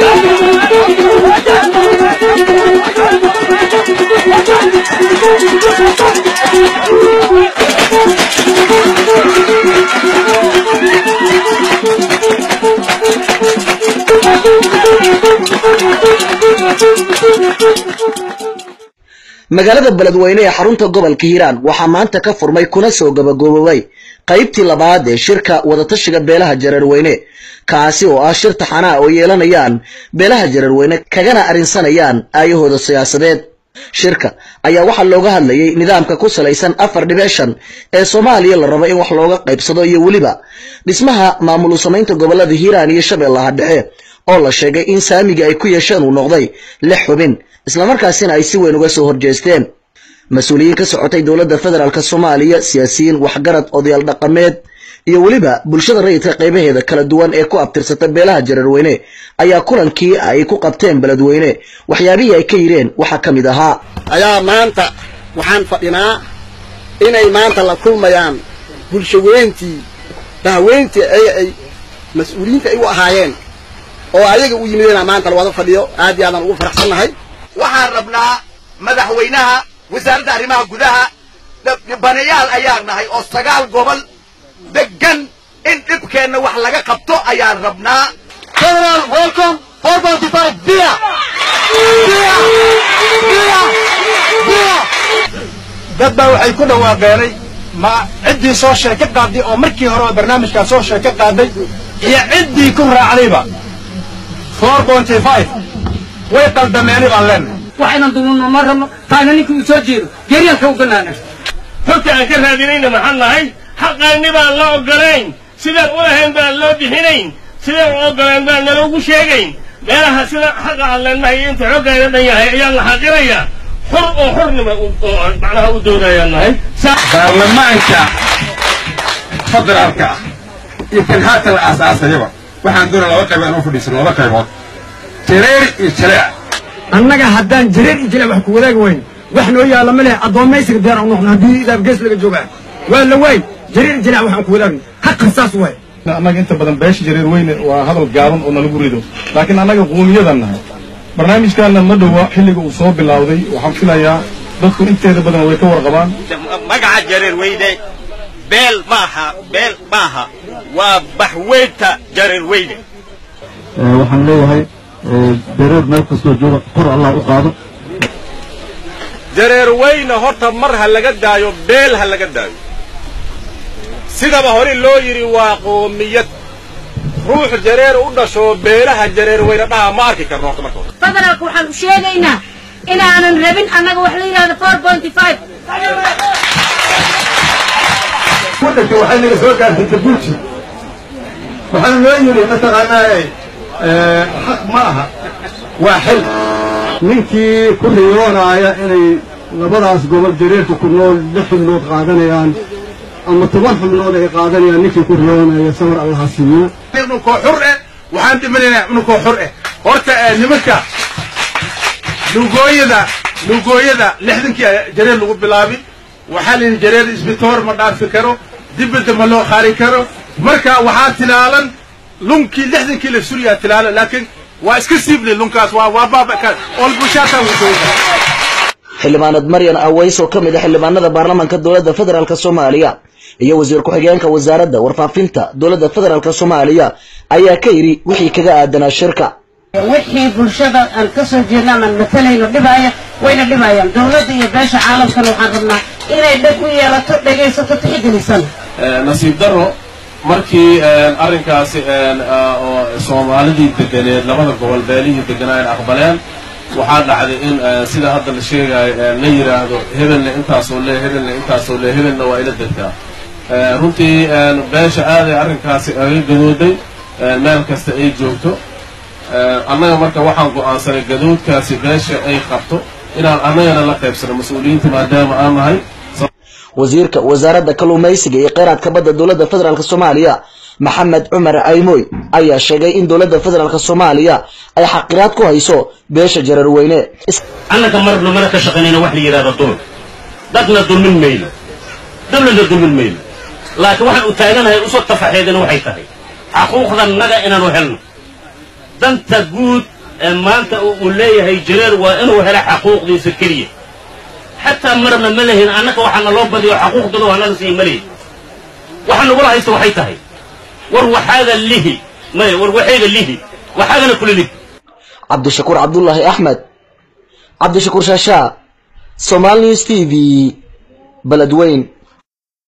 magaalada beledweyne ee xarunta gobolka hiiraan waxaa maanta ka furmay kuna soo gabagaboobay qaybtii labaad ee shirka wadatashiga beelaha jareerweyne kaasi oo ah shir taxanaa oo yeelanayaan beelaha jareerweyne kagana arrinsanayaan aayahooda siyaasadeed shirka ayaa waxaa looga hadlayay nidaamka ku salaysan afar dhibic shan ee soomaaliya la rabo in wax looga qaybsado iyo weliba dhismaha maamul samaynta gobolada hiiraan iyo shabeellaha dhexe oo la sheegay in saamiga ay ku yeesheen uu noqday lix xubin islamarkaasina ay si weyn uga soo horjeesteen mas-uuliyiin ka socotay dowladda federaalk soomaaliya siyaasiyiin waxgarad odayaal dhaqameed iyo weliba bulshada rayidka qaybaheeda kala duwan ee ku abtirsata beelaha jareerweyne ayaa kulankii ay ku qabteen beledweyne waxyaabihii ay ka yireen waxaa ka mid ahaa ayaa maanta waxaan fadhinaa inay maanta la kulmayaan bulshaweyntii dahweyntii ay ay mas-uuliyiinta ay u ahaayeen oo ayaga u yimidena maanta lawada fadhiyo aad iyo aadaan ugu faraxsannahay waxaan rabnaa madaxweynaha wasaaradda arrimaha gudaha dhibanayaal ayaan nahay oo sagaal gobol degan in dhibkeenna wax laga qabto ayaan rabnaa General, welcome. 4.5 beer. Beer. Beer. Beer. dad baa waxay ku dhawaaqeenay ma ciddii soo sheeke qaaday oo markii horeba barnaamijkaa soo sheeke qaaday iyo ciddii ku raacdayba 4.5 way qaldameeni baan leenahay waxaynan dununo ma rabno taana ninkii uu soo jeedo geeryaanka u ganaana xogta aan ka raadinayna maxaan nahay xaqaanni baan la ogolayn sidaan u lahayn baan loo bixinayn sidaan u ogolaan baan naloogu sheegayn meelaha sida xaqa aan leenahay inta xoggaana dhan yahay ayaa la xaqirayaa xur oo xurnima oo macnaha u doodayaan nahay baarlamaanka federaalka ah iyo kan haatan la aasaasayaba waxaan doonaa laba qayb aan u fadhiisano laba qaybood jareer iyo jaleec annaga haddaan jareer iyo jilaa wax ku wadaagi weyn wax noo yaalla ma leh addoommaysiga diyaar u noqno haddii idaab gees laga joogaa waa la waay jareer iyo jilaa waxaan ku wadaagno haqa saas waay annaga inta badan beesha jareer weyne waa hadal gaaban oo nalagu rido laakiin annaga quumiyadan nahay barnaamijkaana ma dhowa xilliga uu soo bilowday waxaan filayaa dadku inteeda badan way ka warqabaan magaca jareer weyne beel maaha beel maaha waa baxweynta jareer weyne waxaan leeyahay dareer meel kastoo jooga kor allah u qaado jareer weyne horta mar ha laga daayo beel ha laga daayo sidaba hore loo yidhi waa qoomiyad ruux jareer u dhasho beelaha jareer weyne dhaha ma arki karno horta marka hore federaalka waxaan u sheegaynaa inaanan rabin annaga wax la yidhahdo four point five waddanka waxay naga soo gaartay jabuuti waxaana loo yidhi mataqaanaa xaq ma aha waa xil ninkii ku riyoonaaya inay labadaas gobol jareerka ku nool lix xubnood qaadanayaan ama toban xubnood ay qaadanayaan ninkii ku riyoonaya samar allaha siiyo ninkoo xur eh waxaan dhimanayna ninkoo xur eh horta nimanka lugooyada lugooyada lixdankii jareer lagu bilaabi waxaa la yidhi jareer isbitoor ma dhaafi karo dibadda ma loo qaari karo marka waxaa tilaalan lunkii lixdankii la suriyaa tilaalan laakiin waa iska siibli lunkaas waa waa baaba olbushaata lugooyada xildhibaanad maryan aways oo ka mid ah xildhibaanada baarlamaanka dowladda federaalk soomaaliya iyo wasiir ku-xigeenka wasaaradda warfaafinta dowladda federaalk soomaaliya ayaa ka yidhi wixii kaga aadanaa shirka wixii bulshada aan ka soo jeedna amaan matalayno dhibaaya wayna dhibayaan dowladda iyo beesha caalamkana waxaan rabnaa inay dheg u yeelato dhegaysato tixgelisan nasiib daro markii arrinkaasi oo soomaalidii deganeed labada gobol beelihii deganaayen aqbaleen waxaa dhacday in sida hadda la sheegayo la yidhaahdo hebelna intaasoo le hebelna intaasoo le hebelna waa ila degtaa runtii beesha aaday arrinkaasi aga gadooday meel kasta ay joogto annaga marka waxaan go'aansanay gadoodkaasi beesha ay qabto inaan annagana la qaybsano mas-uuliyiinta maadaama aan nahay wasiirka wasaaradda kalluumaysiga iyo kheyraadka badda dowladda federaalk soomaaliya maxamed cumar aymoy ayaa sheegay in dowladda federaalk soomaaliya ay xaqiraad ku hayso beesha jareerweyne annaga marna mana ka shaqaynayna wax la yidhahdo dulm dadna dulmin mayno dawladna dulmin mayno laakiin waxaan u taaganahay usoo tafaxeedina waxay tahay xaquuqdannaga inaanu helno danta guud ee maanta uu leeyahay jareer waa inuu helo xaquuqdiisa keliya xataa marna ma lehin annaka waxaana loo badiyo xaquuqdooda waa naga sii malehi waxa nagula haysta waxay tahay war waxaaga lihi maya war waxayga lihi waxaagana kula lih cabdishakuur cabdulaahi axmed cabdishakuur shaashaa somaali news t v beledweyn